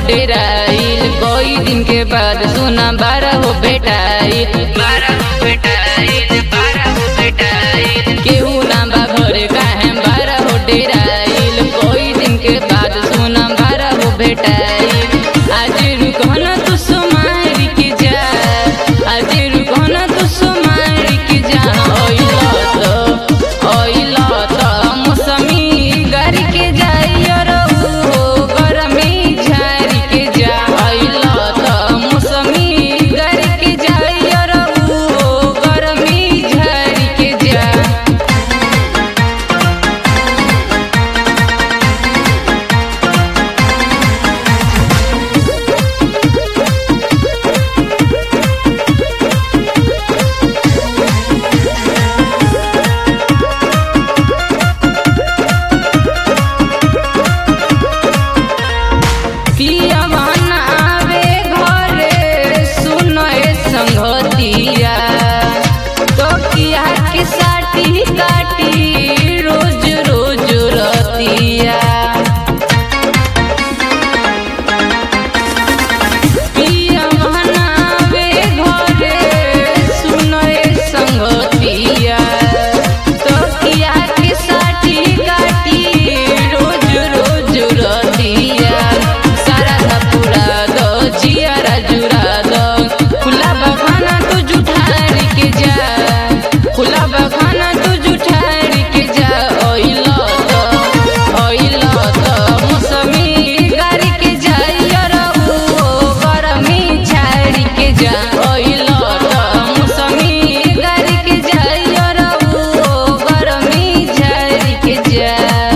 डेराइल कोई दिन के बाद सुना बारह हो बेटाइल बारह हो बेटाइल बारह हो बेटाइल केहू ना बा घरे काहे बारह हो डेराइल कोई दिन के बाद सुना बारह हो बेटाइल आज रुको ना तू सुमारी के जा आज रुको ना तू सुमारी के जा ओइला तो ओइला तो मौसमी गारी के जाइयो रहो गरमी झारी के जा ओइला तो मौसमी गारी के जाइयो रहो गरमी झारी के जा पियवन आवे घरे सुनए संगतिया तो किया के साटी काटी रोज रोज रतिया पियवन आवे घरे सुनए संगतिया तो किया के साटी काटी रोज रोज रतिया सारा धा पूरा दो जियारा जुरा दो खुला बखाना तू जुठारी के जा खुला बखाना तू जुठारी के जा ओइलो तो ओइलो तो मौसमी गारी के जाइयो रहू गरमी झाड़ी के जा ओइलो तो मौसमी गारी के जाइयो रहू गरमी झाड़ी के जा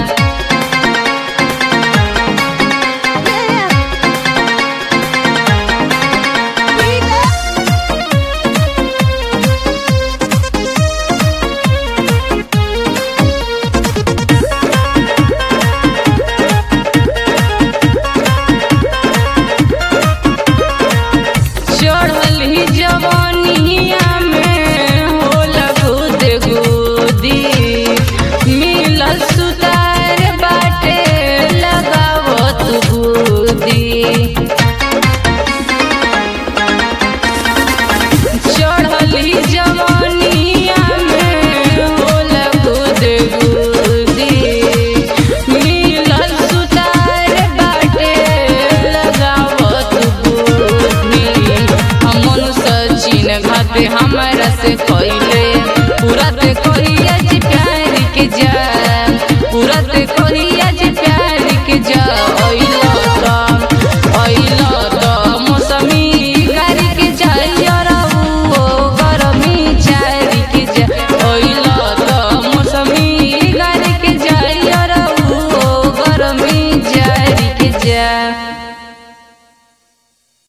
चढ़ली जवानिया में होला गुद गुदी मिलल सुतार बाटे लगावत गुदी चढ़ली जवानिया